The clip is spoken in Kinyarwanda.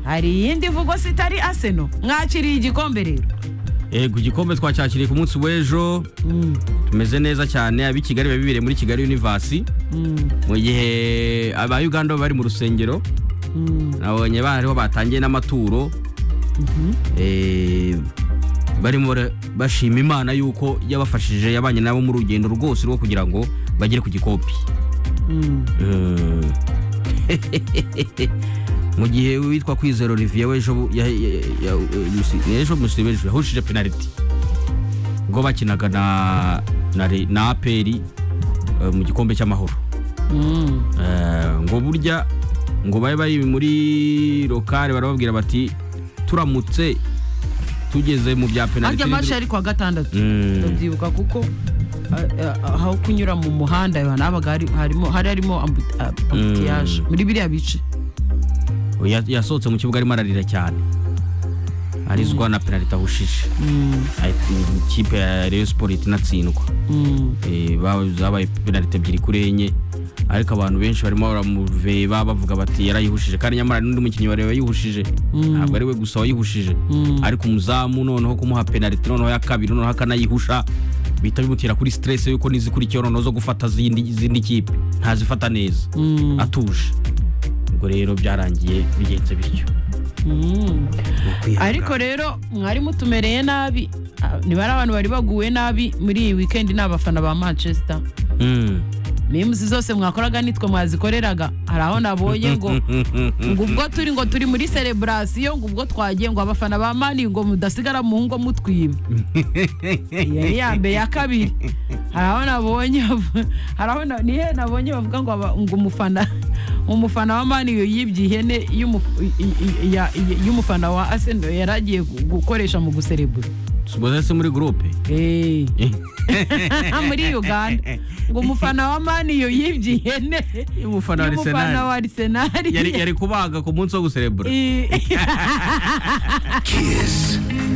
hari iyindi mvugo sitari aseno mwakiriye igikombe rero yego igikombe twacyakiriye ku munsi w'ejo tumeze neza cyane ab'i kigali biba bibereye muri kigali univasi mu gihe aba uganda bari mu rusengero nabonye bariho batangiye n'amaturo eh, barimo bara- bashima imana yuko yabafashije yabanye nabo mu rugendo rwose rwo kugira ngo bagere ku gikopi Mm. mu gihe witwa kwizera olivier w'ejo bu- ya- ya- ya- ya- ejo musirime ejo yahushije penaliti ubwo bakinaga na na Re- na aperi eh, mu gikombe cy'amahoro Eh, ngo burya ngo babe bari muri lokale barababwira bati turamutse tugeze mu bya penaliti arya mace yari kuwa gatandatu ndabyibuka kuko a- a- aho kunyura mu muhanda habaga hari- harimo- hari harimo ambu- a- ambutiyaje muri biriya bice Ya- yasohotse mu kibuga arimo ararira cyane arizwa na penaliti ahushije Ati- ikipe ya reyo siporo ihita inatsindwa Eh, ba- zabaye penaliti ebyiri kuri enye ariko abantu benshi barimo baramuveba bavuga bati yarayihuje kandi nyamara n'undi mukinnyi wareba yayihushije ntabwo ari we gusa wayihushije ariko umuzamu noneho kumuha penaliti noneho ya kabiri noneho akanayihusha bihita bimutera kuri stress yuko nizikurikiyeho noneho zo gufata zindi izindi kipe ntazifata neza atuje ubwo rero byarangiye bigenze bityo ariko rero mwari mutumereye nabi Ah, nibari abantu bari baguwe nabi muri iyi wikendi ni abafana ba manchester Mm. memusi zose mwakoraga nitwe mwazikoreraga hari aho nabonye ngo ngo ubwo turi ngo turi muri celebrasiyo ngo ubwo twagiye ngo abafana ba mani ngo mudasigara mu ngo mutwiba iyo ni iya mbere ya kabiri hari aho nabonye hari aho na- nihe nabonye bavuga ngo aba- ngo umufana umufana wa mani yibye ihene y'umufu- i- i- ya- i- y'umufana wa aseno yari agiye gu- gukoresha mu guserebura Suboze se muri groupe Eh. muri uganda ngo umufana wa mani yo yibye ihene Y'umufana wa Arsenal. y'umufana wa arisenali yari yari kubaga ku munsi wo guserebura